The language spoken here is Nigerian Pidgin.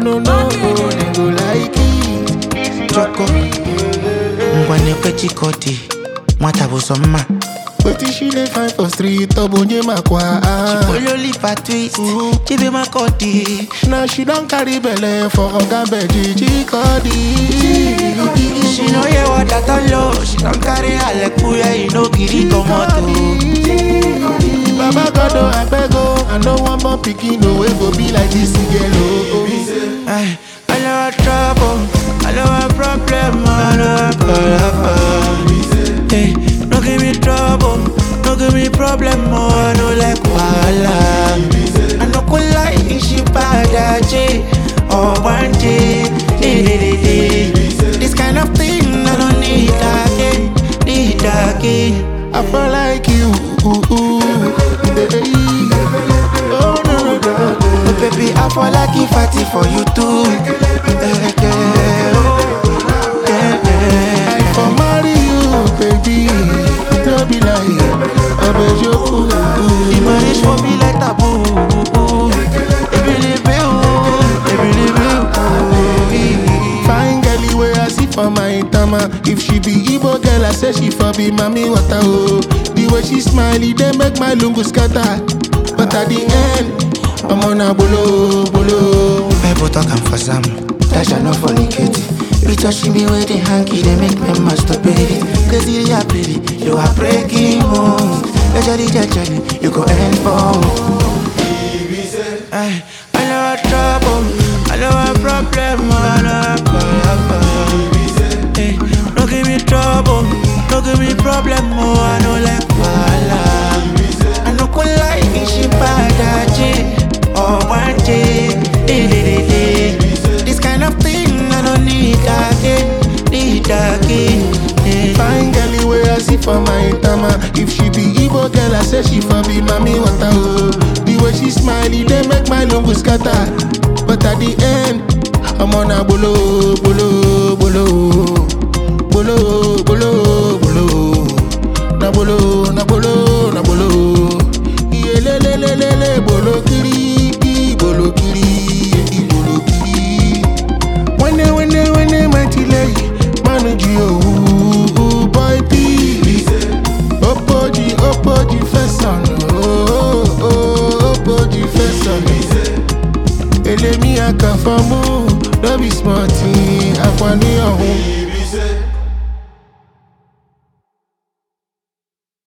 no no, they go like it. Choco ngwane chikoti nwata bụ sọ mma Wetin she dey find for street, obonye makwa. ololipa twist chibe makodi Now she don carry belle for oga beji chikodi. she no hear what i tell you she don carry alekuye e no gree comot o. Baba God, oh, I beg, oh, I no want more pikin, no way go be like this girl, oh. Ay, I know a trouble, I know a problem, I know a problem. Hey, no give me trouble, no give me problem, oh, I know like wahala. I no go lie, she bad, J, or one day, day, day, day, day. This kind of thing I don't need again, need again. I feel like you, ooh, ooh, hey. Oh, no, no, no. But baby, I fall like if I did for you too. Yeah, yeah, oh, yeah, yeah. I for marry you, baby. No be like, I beg you, ooh, The ooh. marriage for me like taboo. Ebelebe o, ebelebe o. Fine girl, where I see for my tama. If she be Igbo girl, I say she for be mommy water, oh. The way she smiley, they make my lungu scatter. But at the end, I'm on a bolo, bolo. People talking for some, that shall not fornicate. You touching me with the hanky, they make me masturbate. Cause you are pretty, you are breaking home. You jelly, you jelly, you go end for. Ay, I know a trouble, I know a problem, I know a problem. Hey, no give me trouble, no give me problem, oh, I know like wahala. I no go lie, she bad, J, or one day, day, day, day, day. This kind of thing I don't need again, need again. Yeah. Fine girl, where I see for my tama. If she be Igbo girl, I say she for be mommy water, oh. The way she smiley, they make my lungu scatter. But at the end, I'm on a bolo, bolo, bolo, bolo, bolo, bolo. Na bolo, na bolo, na bolo. Iye le le le le le bolo kiri, i bolo kiri, i bolo kiri. Wene wene wene mighty lay, manu ji oh, boy P. Opoji opoji fesan, oh oh opoji fesan. Elemi akafamu, no be smart, akwani ọ̀hún.